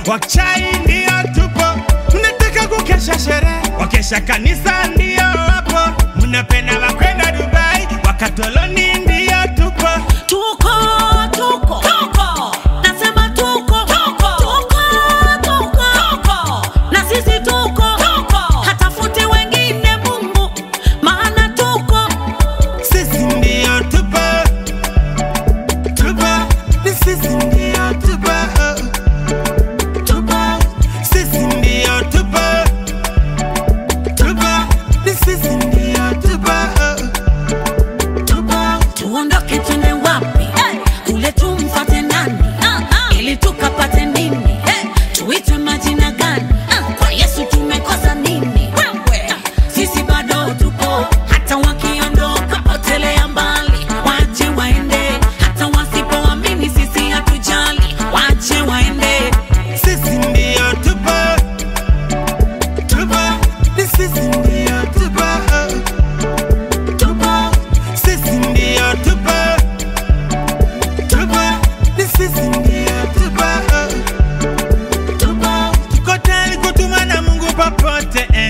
Wachai ndio tupo, mnataka kukesha sherehe, wakesha kanisa ndio wapo, mnapenda wakwenda Dubai, wakatoloni ndio tupo. Tuko, tuko, tuko. Nasema tuko, tuko, tuko, tuko, tuko. Na sisi tuko, tuko. Hatafuti wengine Mungu, maana tuko. Sisi ndio tupo, tupo, ni sisi ndio tupo, tupo, sisi ndio tupo, tupo, ni sisi ndio tupo, tupo. Tuondoke twende wapi? Kule tumfate nani? Ili tukapate nini? Tuitwe majina gani? Kwa Yesu tumekosa nini? Sisi bado tupo, hata wakiondoka potelea mbali, wache waende. Hata wasipoamini sisi hatujali, wache waende. Sisi ndio tupo, tupo, ni sisi ndio tupo, tupo, sisi ndio tupo, tupo, ni sisi ndio tupo, tupo. Tuko tayari kutumwa na Mungu popote eh.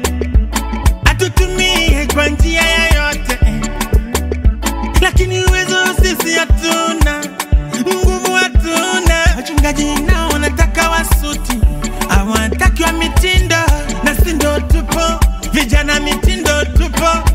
Atutumie kwa njia yoyote eh. Lakini uwezo sisi hatuna, nguvu hatuna. Wachungaji nao wanataka wasuti, hawataki wa mitindo, na si ndo tupo vijana mitindo tupo